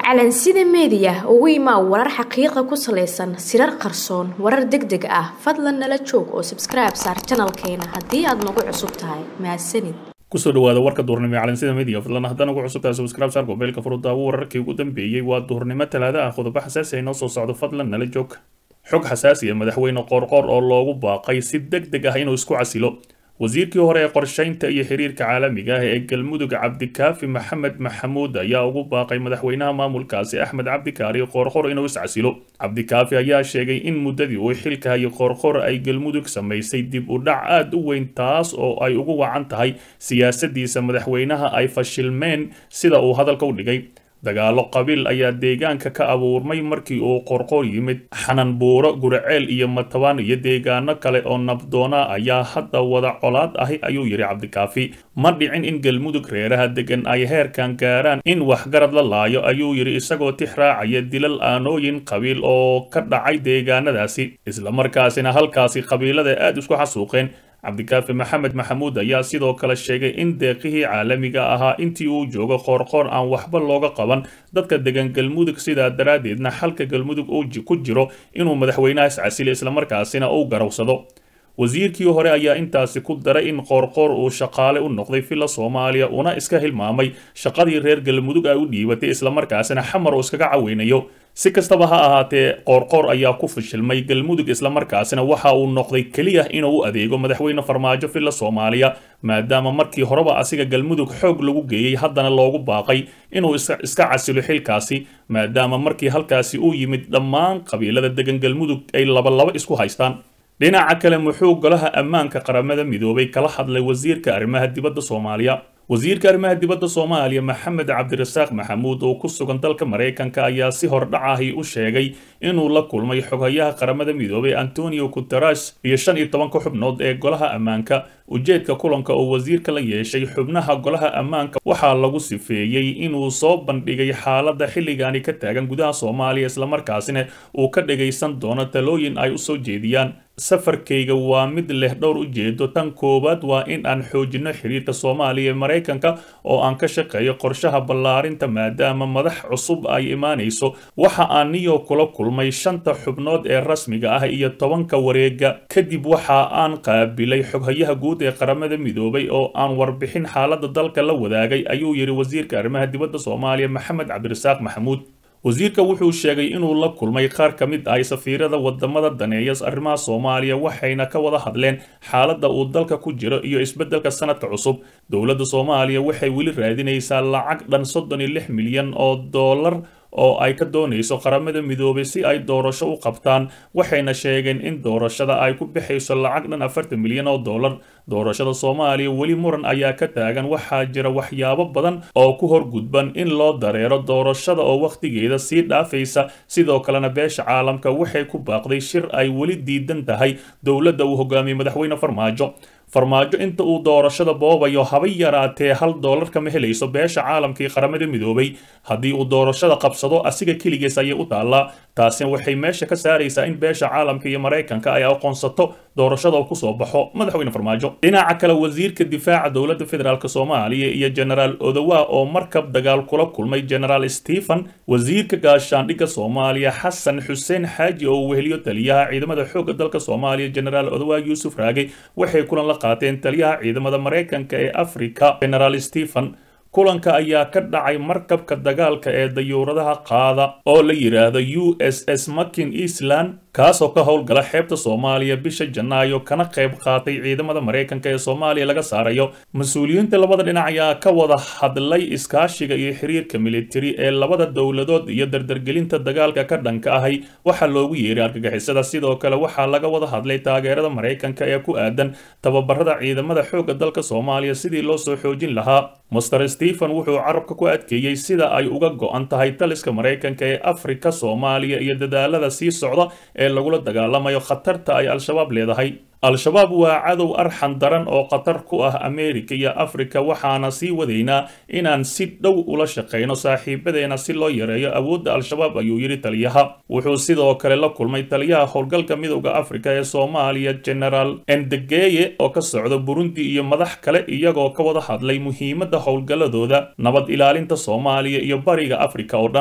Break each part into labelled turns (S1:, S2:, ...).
S1: calansida meediya ugu imaa warar xaqiiqa ku salaysan sirar qarsoon warar deg deg ah fadlan nala joog oo sabskribe saar janalkeena haddii aad nagu cusub tahay mahadsanid
S2: kusoo dhawaada warka duhurnimo ee calansida media fadlan haddaan ugu cusub tahay subscribe saar mobaylka furudaawo wararkii ugu dambeeyey waa duhurnimo talaada ah qodobo xasaasi ay noo soo socdo fadlan nala joog xog xasaasi ah madaxweyne qoorqoor oo loogu baaqay si deg deg ah inuu isku casilo wasiirkii hore ee qorshaynta iyo xiriirka caalamiga ah ee galmudug cabdikaafi maxamed maxamuud ayaa ugu baaqay madaxweynaha maamulkaasi axmed cabdikaari qoorqor inuu iscasilo cabdikaafi ayaa sheegay in muddadii uu xilka hayay qoorqor ay galmudug samaysay dib u dhac aada u weyn taas oo ay ugu wacan tahay siyaasadiisa madaxweynaha ay fashilmeen sida uu hadalka u dhigay dagaalo qabiil ayaa deegaanka ka abuurmay markii uu qorqor yimid xananbuuro guraceel iyo matabaan iyo deegaano kale oo nabdoona ayaa hadda wada colaad ahi ayuu yidhi cabdikaafi ma dhicin in galmudug reeraha degan ay heerkan gaaraan in waxgarad la laayo ayuu yidhi isagoo tix raacaya dilal aanooyin qabiil oo ka dhacay deegaanadaasi islamarkaasina halkaasi qabiilada aada isku xasuuqeen cabdikaafi maxamed maxamuud ayaa sidoo kale sheegay in deeqihii caalamiga ahaa intii uu joogo qoorqoor aan waxba looga qaban dadka degan galmudug sidaa daraaddeedna xalka galmudug uu ku jiro inuu madaxweynaha iscasilo islamarkaasina uu garowsado wasiirkii hore ayaa intaasi ku daray in qoorqoor uu shaqaale u noqday villa soomaaliya una iska hilmaamay shaqadii reer galmudug ay u dhiibatay islamarkaasina xamar uu iskaga caweynayo si kastaba ha ahaatee qoorqoor ayaa ku fashilmay galmudug islamarkaasina waxa uu noqday keliya inuu u adeego madaxweyne farmaajo villa soomaaliya maadaama markii horeba asiga galmudug xoog lagu geeyey haddana loogu baaqay inuu iska casilo xilkaasi maadaama markii halkaasi uu yimid dhammaan qabiilada degan galmudug ay labalaba isku haystaan dhinaca kale muxuu golaha ammaanka qaramada midoobay kala hadlay wasiirka arrimaha dibadda soomaaliya wasiirka arrimaha dibadda soomaaliya maxamed cabdirasaaq maxamuud oo ku sugan dalka maraykanka ayaa si hordhacahi u sheegay inuu la kulmay xoghayaha qaramada midoobay antonio guteres iyo shan iyo tobanka xubnood ee golaha ammaanka ujeedka kulanka oo wasiirka la yeeshay xubnaha golaha ammaanka waxaa lagu sifeeyey inuu soo bandhigay xaaladda xilligaani ka taagan gudaha soomaaliya islamarkaasina uu ka dhagaysan doono talooyin ay u soo jeediyaan safarkayga waa mid leh dhowr ujeedo tan koowaad waa in aan xoojino xiriirka soomaaliya ee maraykanka oo aan ka shaqeeyo qorshaha ballaarinta maadaama madax cusub ay imaanayso waxa aan niyo kula kulmay shanta xubnood ee rasmiga ah iyo tobanka wareega kadib waxa aan qaabilay xoghayaha guud ee qaramada midoobay oo aan warbixin xaaladda dalka la wadaagay ayuu yidhi wasiirka arrimaha dibadda soomaaliya maxamed cabdirasaaq maxamuud wasiirka wuxuu sheegay inuu la kulmay qaar ka mid ah safiirada wadamada daneeya arrimaha soomaaliya waxayna ka wada hadleen xaaladda uu dalka ku jiro iyo isbeddelka sanadka cusub dowladda soomaaliya waxay weli raadinaysaa lacag dhan soddon iyo lix milyan oo dollar oo ay ka doonayso qaramada midoobay si ay doorasho u qabtaan waxayna sheegeen in doorashada ay ku bixayso lacag dhan afartan milyan oo dollar doorashada soomaaliya weli muran ayaa ka taagan waxaa jira waxyaabo badan oo ku horgudban in loo dareero doorashada oo wakhtigeeda sii dhaafaysa sidoo kalena beesha caalamka waxay ku baaqday shir ay weli diidan tahay dowladda uu hogaamiyey madaxweyne farmaajo farmaajo inta uu doorashada boobayo haba yaraatee hal doolar kama helayso beesha caalamkii qaramada midoobay haddii uu doorashada qabsado asiga keligiis ayay u taallaa taasina waxay meesha ka saaraysaa in beesha caalamka iyo maraykanka ay aqoonsato doorashada oo kusoo baxo madaxweyne farmaajo dhinaca kale wasiirka difaaca dowladda federaalk soomaaliya iyo genaraal odowa oo markab dagaal kula kulmay genaraal stephen wasiirka gaashaandhigga soomaaliya xasan xuseen xaaji oo uu weheliyo taliyaha ciidamada xoogga dalka soomaaliya genaraal odowa yuusuf raagay waxay kulan la qaateen taliyaha ciidamada maraykanka ee africa genaraal stephen kulanka ayaa ka dhacay markabka dagaalka ee dayuuradaha qaada oo la yidhaahdo u s s makin eastland kaasoo ka howlgala xeebta soomaaliya bisha janaayo kana qayb qaatay ciidamada maraykanka ee soomaaliya laga saarayo mas-uuliyiinta labada dhinac ayaa ka wada hadlay iskaashiga iyo xiriirka militari ee labada dowladood iyo dardargelinta dagaalka ka dhanka ahay waxaa loogu yeeray argagixisada sidoo kale waxaa laga wada hadlay taageerada maraykanka ee ku aadan tababarada ciidamada xoogga dalka soomaaliya sidii loo soo xoojin lahaa master stephen wuxuu carabka ku adkeeyey sida ay uga go-an tahay taliska maraykanka ee afrika soomaaliya iyo dadaalada sii socda ee lagula dagaalamayo khatarta ay al-shabaab leedahay al-shabaab waa cadow arxan daran oo khatar ku ah ameerika iyo afrika waxaana sii wadaynaa inaan si dhow ula shaqayno saaxiibadeena si loo yareeyo awoodda al-shabaab ayuu yidhi taliyaha wuxuu sidoo kale la kulmay taliyaha howlgalka midowda afrika ee soomaaliya genaraal endegeye oo ka socda burundi iyo madax kale iyagoo ka wada hadlay muhiimadda howlgalladooda nabad ilaalinta soomaaliya iyo bariga afrika oo dhan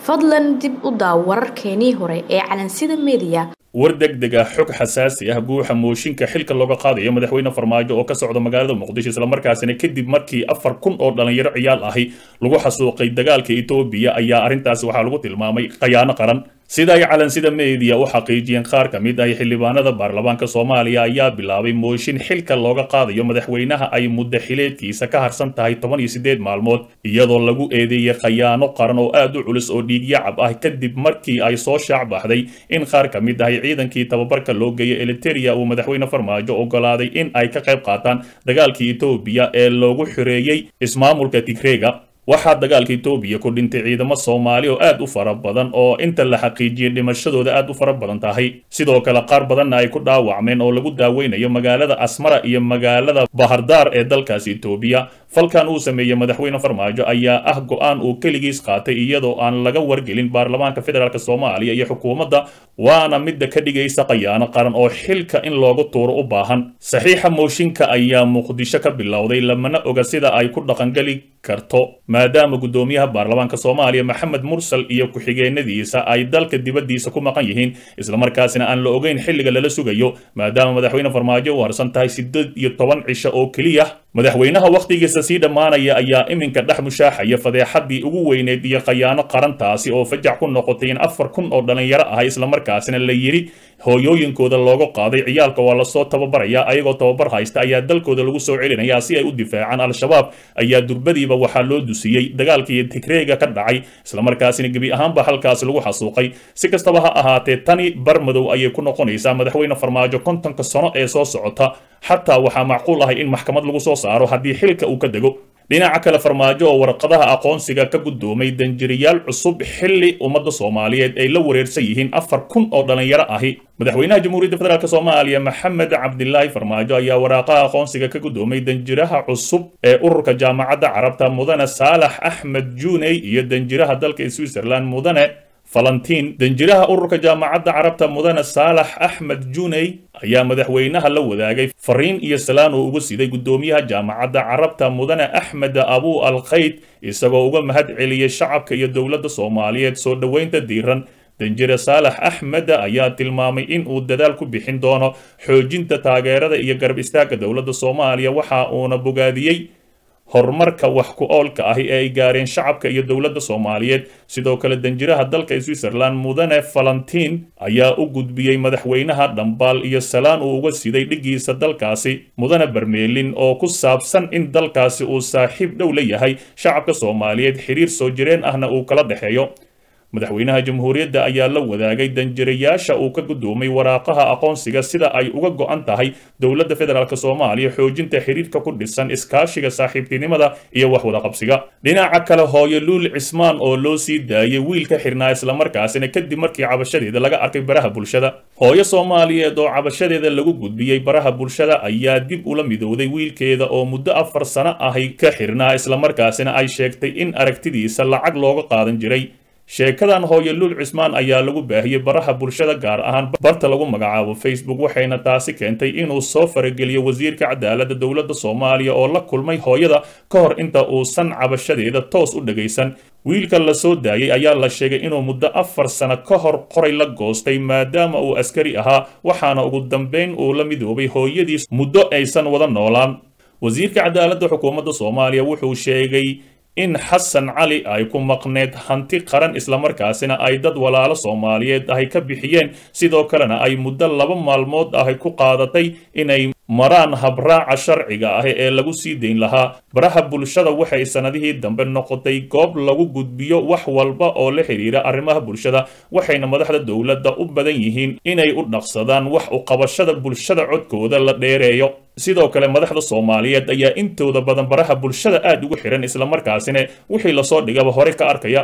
S1: fadlan dib u daaw wararkeenii hore ee calansida meediya
S2: war degdeg ah xog xasaasi ah guuxa mooshinka xilka looga qaadayo madaxweyne farmaajo oo ka socda magaalada muqdisho islamarkaasina kadib markii afar kun oo dhalinyaro ciyaal ahi lagu xasuuqay dagaalka etoobiya ayaa arrintaasi waxaa lagu tilmaamay khayaano qaran sida ay calansida meediya u xaqiijiyeen qaar ka mid ah xildhibaanada baarlamaanka soomaaliya ayaa bilaabay mooshin xilka looga qaadayo madaxweynaha ay muddo xileedkiisa ka harsan tahay toban iyo siddeed maalmood iyadoo lagu eedeeyey khayaano qaran oo aad u culus oo dhiigyacab ah kadib markii ay soo shaac baxday in qaar ka mid ah ciidankii tababarka loo geeyay eliteria uu madaxweyne farmaajo ogolaaday in ay ka qayb qaataan dagaalkii etoobiya ee loogu xoreeyey ismaamulka tigreega waxaa dagaalka etoobiya ku dhintay ciidamo soomaali oo aad u fara badan oo inta la xaqiijiyey dhimashadooda aad u fara badan tahay sidoo kale qaar badanna ay ku dhaawacmeen oo lagu daaweynayo magaalada asmara iyo magaalada bahardaar ee dalkaasi etoobiya falkan uu sameeyey madaxweyne farmaajo ayaa ah go-aan uu keligiis qaatay iyadoo aan laga wargelin baarlamaanka federaalk soomaaliya iyo xukuumadda waana midda ka dhigaysa khayaano qaran oo xilka in loogu tuuro u baahan saxiixa mooshinka ayaa muqdisho ka bilowday lamana oga sida ay ku dhaqangeli karto maadaama guddoomiyaha baarlamaanka soomaaliya maxamed mursal iyo ku-xigeenadiisa ay dalka dibaddiisa ku maqan yihiin islamarkaasina aan la ogeyn xilliga lala sugayo maadaama madaxweyne farmaajo u harsan tahay siddeed iyo toban cisho oo keliya madaxweynaha wakhtigiisa sii dhammaanaya ayaa iminka dhex mushaaxaya fadeexaddii ugu weyneyd iyo khayaano qarantaasi oo fajac ku noqotay in afar kun oo dhallinyaro ah islamarkaasina la yidhi hooyooyinkooda looga qaaday ciyaalka waa lasoo tababaraya ayagoo tababar haysta ayaa dalkooda lagu soo celinaya si ay u difaacaan al-shabaab ayaa durbadiiba waxaa loo dusiyey dagaalkii tigreega ka dhacay islamarkaasina gebi ahaanba halkaas lagu xasuuqay si kastaba ha ahaatee tani bar madow ayay ku noqonaysaa madaxweyne farmaajo kontonka sano ee soo socota xataa waxaa macquul ahay in maxkamad lagu soo saaro haddii xilka uu ka dego dhinaca kale farmaajo oo warqadaha aqoonsiga ka guddoomay danjiriyaal cusub xilli ummadda soomaaliyeed ay la wareersan yihiin afar kun oo dhallinyaro ahi madaxweynaha jamhuuriyadda federaalk soomaaliya maxamed cabdilaahi farmaajo ayaa waraaqaha aqoonsiga ka guddoomay danjiraha cusub ee ururka jaamacadda carabta mudane saalax axmed juney iyo danjiraha dalka switzerland mudane falantiin danjiraha ururka jaamacadda carabta mudane saalax axmed juney ayaa madaxweynaha la wadaagay fariin iyo salaan oo uga siday guddoomiyaha jaamacadda carabta mudane axmed abu al kayd isagoo uga mahad celiyey shacabka iyo dowladda soomaaliyeed soo dhoweynta diiran danjire saalax axmed ayaa tilmaamay in uu dadaal ku bixin doono xoojinta taageerada iyo garab istaagga dowladda soomaaliya waxa uuna bogaadiyey horumarka wax ku oolka ahi ee ay gaareen shacabka iyo dowladda soomaaliyeed sidoo kale danjiraha dalka switzerland mudane falantiin ayaa u gudbiyey madaxweynaha dhambaal iyo salaan uu uga siday dhiggiisa dalkaasi mudane bermeelin oo ku saabsan in dalkaasi uu saaxiib dhow la yahay shacabka soomaaliyeed xiriir soo jireen ahna uu kala dhexeeyo madaxweynaha jamhuuriyadda ayaa la wadaagay danjirayaasha uu ka guddoomay waraaqaha aqoonsiga sida ay uga go'an tahay dowladda federaalk soomaaliya xoojinta xiriirka ku dhisan iskaashiga saaxiibtinimada iyo wax wada qabsiga dhinaca kale hooyo luul cismaan oo loo sii daayay wiil ka xirnaa islamarkaasina kadib markii cabashadeeda laga arkay baraha bulshada hooyo soomaaliyeed oo cabashadeeda lagu gudbiyey baraha bulshada ayaa dib ula midowday wiilkeeda oo muddo afar sano ahi ka xirnaa islamarkaasina ay sheegtay in aragtidiisa lacag looga qaadan jiray sheekadan hooyo luul cismaan ayaa lagu baahiyey baraha bulshada gaar ahaan barta lagu magacaabo facebook waxayna taasi keentay inuu soo farageliyo wasiirka cadaaladda dowladda soomaaliya oo la kulmay hooyada ka hor inta uusan cabashadeeda toos u dhagaysan wiilka la soo daayey ayaa la sheegay inuu muddo afar sano ka hor qoray la goostay maadaama uu askari ahaa waxaana ugu dambayn uu la midoobay hooyadiis muddo aysan wada noolaan wasiirka cadaaladda xukuumadda soomaaliya wuxuu sheegay in xasan cali ay ku maqneed hanti qaran islamarkaasina ay dad walaalo soomaaliyeed ahy ka bixiyeen sidoo kalena ay muddo laba maalmood ahy ku qaadatay inay maraan habraaca sharciga ah ee lagu sii dayn lahaa baraha bulshada waxay sannadihii dambe noqotay goob lagu gudbiyo wax walba oo la xidhiira arrimaha bulshada waxayna madaxda dowladda u badan yihiin inay u dhaqsadaan wax u qabashada bulshada codkooda la dheereeyo sidoo kale madaxda soomaaliyeed ayaa intooda badan baraha bulshada aad ugu xihan islamarkaasina wixii lasoo dhigaba hore ka arkaya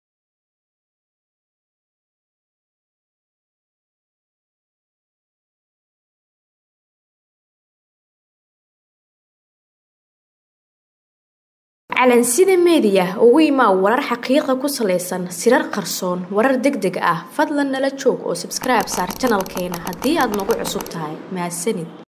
S1: calansida meediya ugu imaa warar xaqiiqa ku salaysan sirar qarsoon warar deg deg ah fadlan nala joog oo sabskribe saar janalkeena haddii aad nagu cusub tahay mahadsanid